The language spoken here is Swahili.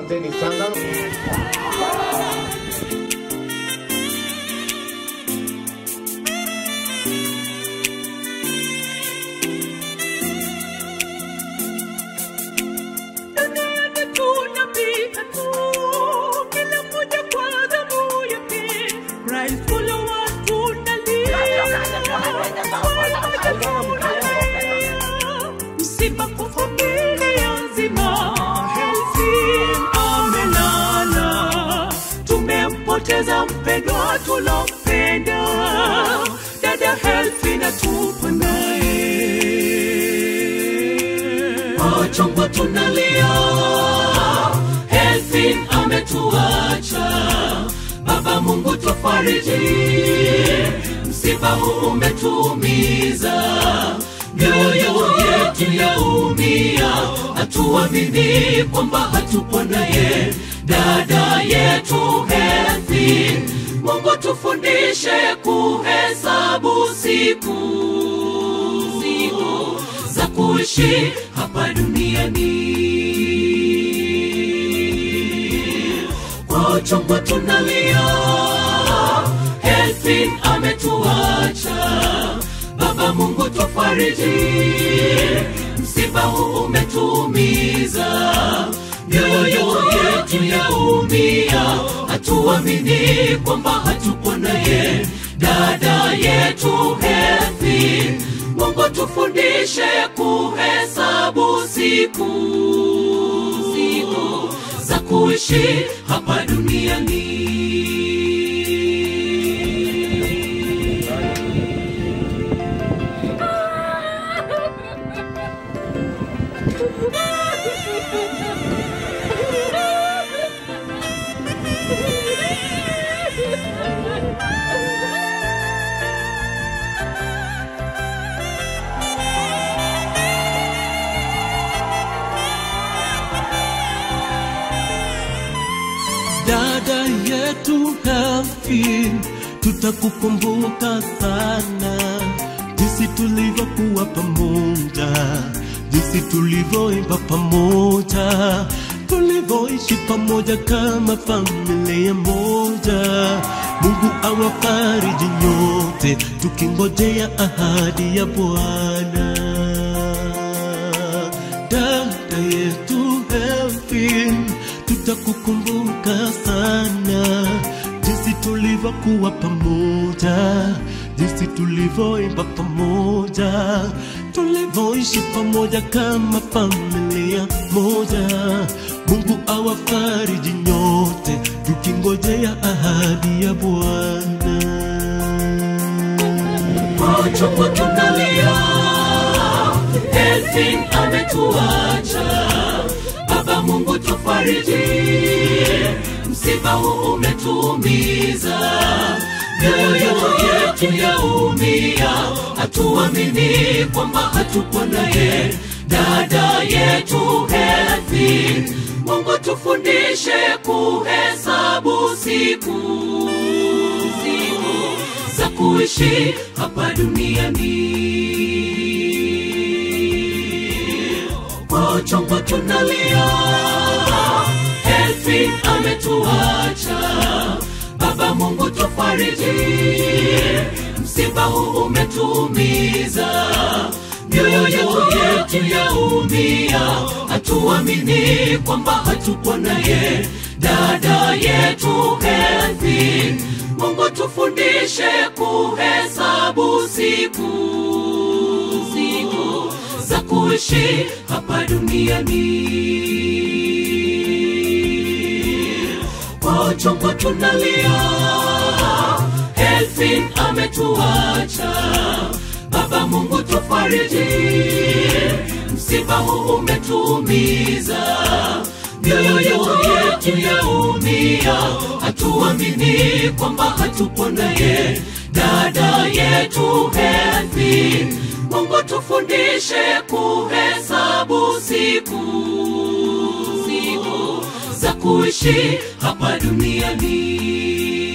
Asanteni sana. Duniani tunapita tu, kila mmoja kwa zamu yake. Christ ule watu nalia. Msiba kwa familia nzima, Helsin amelala. Tumempoteza mpendwa tulompenda, dada Helsin atupo naye machongo tunalia, Helfin ametuacha. Baba Mungu tufariji, msiba huu umetuumiza, mioyo yetu yaumia, hatuamini kwamba hatupo naye dada yetu Helfin. Mungu tufundishe kuhesabu siku siku za kuishi hapa duniani. Kwa uchungu tunalia, Helfin ametuacha. Baba Mungu tufariji, msiba huu umetuumiza, mioyo yetu yaumia, hatuamini kwamba hatupo naye dada yetu Helfin. Mungu tufundishe kuhesabu siku siku za kuishi hapa duniani. dada yetu Helfin, tutakukumbuka sana, jinsi tulivyokuwa pamoja, jinsi tulivyoimba pamoja, tulivyoishi pamoja kama familia moja. Mungu awafariji nyote, tukingojea ahadi ya Bwana dada yetu Helfin, tutakukumbuka sana, jinsi tulivyokuwa pamoja, jinsi tulivyoimba pamoja, tulivyoishi pamoja kama familia moja. Mungu awafariji nyote, tukingojea ahadi ya Bwana. Machungu tunalia, Helfin ametuacha. Baba Mungu tufariji, msiba huu umetuumiza, mioyo yetu yaumia, hatuamini kwamba hatupo naye dada yetu Helfin. Mungu tufundishe kuhesabu siku siku za kuishi hapa duniani. Kwa uchungu tunalia, Helfin ametuacha. Baba Mungu tufariji, msiba huu umetuumiza, mioyo yetu yaumia, hatuamini kwamba hatupo naye dada yetu Helfin. Mungu tufundishe kuhesabu siku siku za kuishi hapa duniani. Kwa uchungu tunalia, Helfin ametuacha. Baba Mungu tufariji, msiba huu umetuumiza, mioyo yetu yaumia, hatuamini kwamba hatupo naye dada yetu Helfin. Mungu tufundishe kuhesabu siku siku za kuishi hapa duniani.